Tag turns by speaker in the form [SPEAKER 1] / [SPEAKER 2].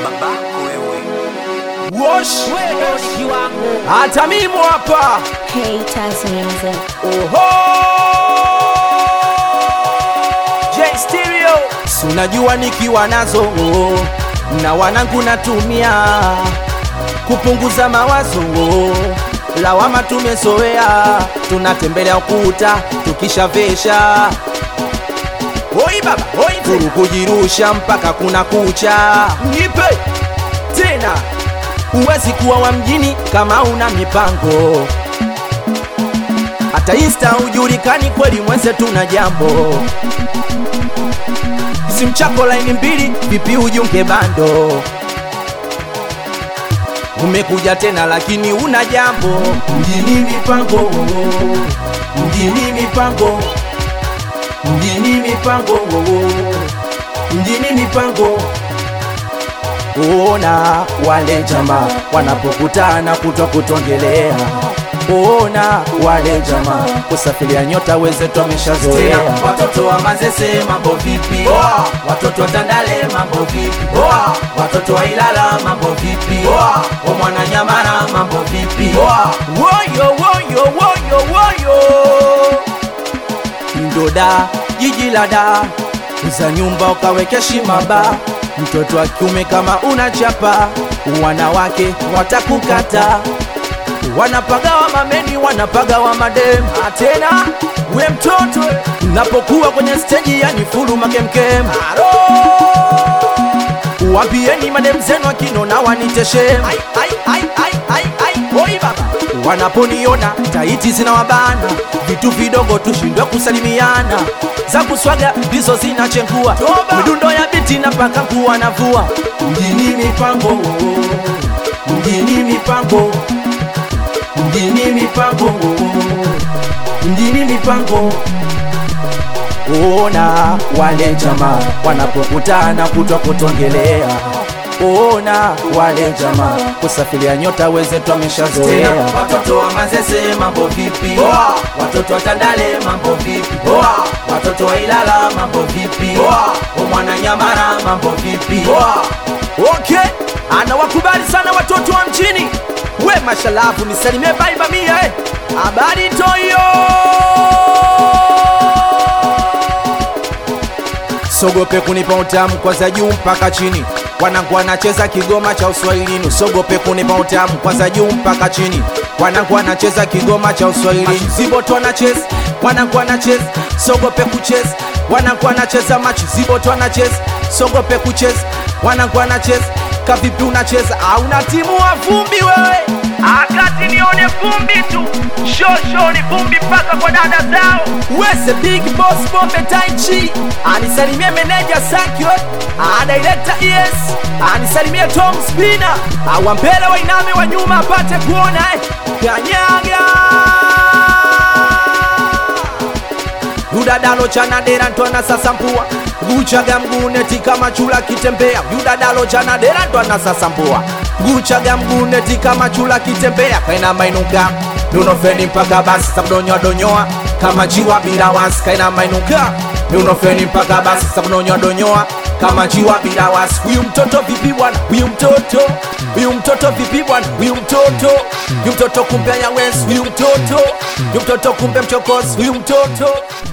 [SPEAKER 1] babako wewe.
[SPEAKER 2] Wosh, hata mimi hapa
[SPEAKER 3] Haters music.
[SPEAKER 2] Oho! J Stereo, si unajua nikiwa nazo na wanangu natumia kupunguza mawazo, lawama tumezoea, tunatembelea ukuta tukishavesha Oi baba, oi furu kujirusha mpaka kuna kucha. Nipe tena, huwezi kuwa wa mjini kama una mipango hata insta hujulikani kweli mwenze tuna jambo simu chako laini mbili vipi ujunge bando umekuja tena lakini una jambo mjini mipango mjini mipango mjini mipango mjini mipango Ona wale jamaa wanapokutana kutwa kutongelea, ona wale jamaa kusafiria nyota wenzetu wameshazoea. Watoto wa Mazese mambo vipi? Watoto wa Tandale mambo vipi? Watoto wa Ilala mambo vipi? Wa Mwananyamala mambo vipi? Woyo woyo woyo woyo Ndoda jiji la da uza nyumba ukaweke shimaba mtoto wa kiume kama unachapa wanawake watakukata wanapagawa mameni wanapagawa madem tena we mtoto napokuwa kwenye steji yani fulu makemkem Aro! wapieni madem zenu akinona waniteshem Ai, ai, ai, ai, ai, ai. Oi baba wanaponiona taiti zinawabana vitu vidogo tushindwe kusalimiana za kuswaga ndizo zinachengua midundo ya biti na paka kuwa navua mjini mipango mjini mipango mjini mipango mjini mipango ona wale jamaa wanapokutana kutwa kutongelea ona wale jamaa kusafiria nyota wenzetu wameshazoea watoto wa mazese mambo vipi watoto wa tandale mambo vipi watoto wa ilala mambo vipi wa mwananyamara mambo vipi okay anawakubali sana watoto wa mjini we mashalafu nisalimie baiba mia eh. habari toyo sogope kunipa utamu kwanza juu mpaka chini wanangu wanacheza kigoma cha uswahilini usogope kunipa utamu kwanza juu mpaka chini wanangu wanacheza kigoma cha uswahilini ziboto wanacheza wanangu wanacheza sogope kucheza wanangu wanacheza machi ziboto wanacheza sogope kucheza wanangu wanacheza kavipi unacheza au na timu wa vumbi wewe
[SPEAKER 4] akati nione vumbi tu shosho ni vumbi mpaka kwa dada zao
[SPEAKER 2] wese big boss bombe taichi anisalimie meneja sakyo anaileta es anisalimie tom spina awampele wainame wa nyuma apate kuona eh. kanyaga yudadalo chanadera ntwana sasampua guchaga mguneti kama chula kitembea yudadalo chanadera ntwana sasampua guchaga mguneti kama chula kitembea kaina mainuka miunofeni mpaka basi sabudonyoa donyoa kama jiwa bila wasi kaina mainuka miunofeni mpaka basi sabudonyoa donyoa kama jiwa bila wasi huyu mtoto vipi bwana huyu mtoto huyu mtoto vipi bwana huyu mtoto huyu mtoto kumbe anyawezi huyu mtoto huyu mtoto kumbe mchokozi huyu mtoto